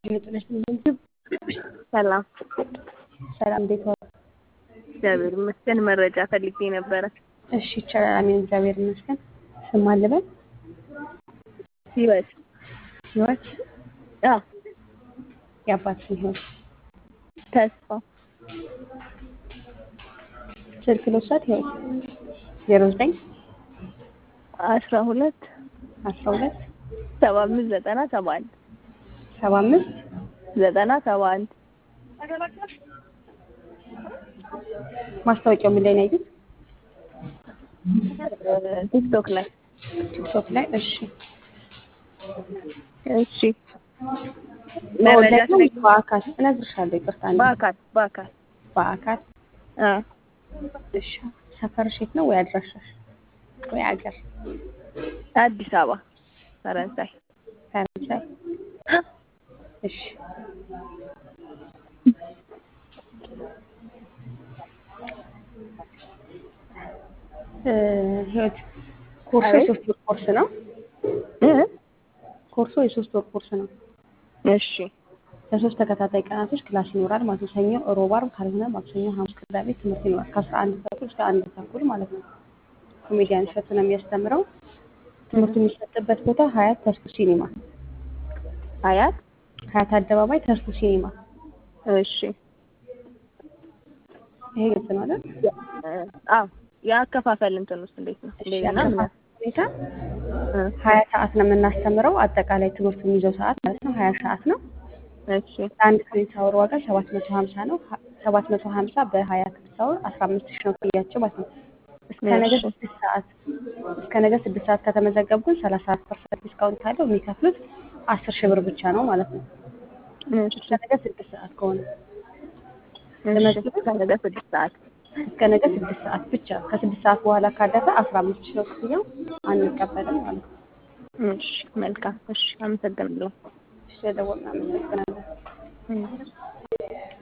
የመጥለሽ ምግብ ሰላም ሰላም፣ እንዴት ዋሉ? እግዚአብሔር ይመስገን። መረጃ ፈልጌ ነበረ። እሺ ይቻላል። አሜን፣ እግዚአብሔር ይመስገን። ስም አለበል ህይወት ህይወት አዎ፣ የአባት ስም ህይወት ተስፋ ስልክ ልውሰድ። ህይወት ዜሮ ዘጠኝ አስራ ሁለት አስራ ሁለት ሰባ አምስት ዘጠና ሰባ አንድ ሰባ አምስት ዘጠና ሰባ አንድ ማስታወቂያው ምን ላይ ነው ያዩት? ቲክቶክ ላይ ቲክቶክ ላይ። እሺ እሺ። መረጃ በኦንላይን ነው ስለኝ በአካል እነግርሻለሁ። ይቅርታ አንዴ። በአካል በአካል በአካል አ እሺ። ሰፈርሽ የት ነው ወይ አድራሻሽ ወይ አገር? አዲስ አበባ ፈረንሳይ ፈረንሳይ። እሺ እ ህይወት ኮርሱ አቤት። የሶስት ወር ኮርስ ነው። እ ኮርሱ የሶስት ወር ኮርስ ነው። እሺ ለሶስት ተከታታይ ቀናቶች ክላስ ይኖራል ማለት ነው። ሰኞ፣ ሮብ፣ ዓርብ ካልሆነ ማክሰኞ፣ ሐሙስ፣ ቅዳሜ ትምህርት ይኖራል ከአስራ አንድ ተኩል እስከ አንድ ተኩል ማለት ነው። ኮሜዲያን እሸቱ ነው የሚያስተምረው። ትምህርቱ የሚሰጥበት ቦታ ሀያት ተስፉ ሲኒማ፣ አያት ሀያት አደባባይ ተስፉ ሲኒማ። እሺ ይሄ ግልጽ ነው አይደል? አዎ የአከፋፈል እንትን ውስጥ እንዴት ነው? እሺ፣ እንደገና ያከፋፈል ሁኔታ እ ሀያ ሰዓት ነው የምናስተምረው። አጠቃላይ ትምህርቱ የሚይዘው ሰዓት ማለት ነው ሀያ ሰዓት ነው። እሺ ለአንድ ክሬዲት አወር ዋጋ ሰባት መቶ ሀምሳ ነው። ሰባት መቶ ሀምሳ በሀያ ክሬዲት አወር አስራ አምስት ሺህ ነው ክፍያቸው ማለት ነው። እስከ ነገ እሺ ስድስት ሰዓት እስከ ነገ ስድስት ሰዓት ከተመዘገቡ ግን ሰላሳ አራት ፐርሰንት ዲስካውንት አለው። የሚከፍሉት አስር ሺህ ብር ብቻ ነው ማለት ነው። እሺ እስከ ነገ ስድስት ሰዓት ከሆነ እሺ ለመዝገብ ከነገ ስድስት ሰዓት እስከ ነገ ስድስት ሰዓት ብቻ። ከስድስት ሰዓት በኋላ ካለፈ አስራ አምስት ሺህ ነው ክፍያው፣ አንቀበልም ማለት ነው። እሺ መልካም እሺ አመሰግናለሁ እሺ፣ ለደወልን አመሰግናለሁ። እም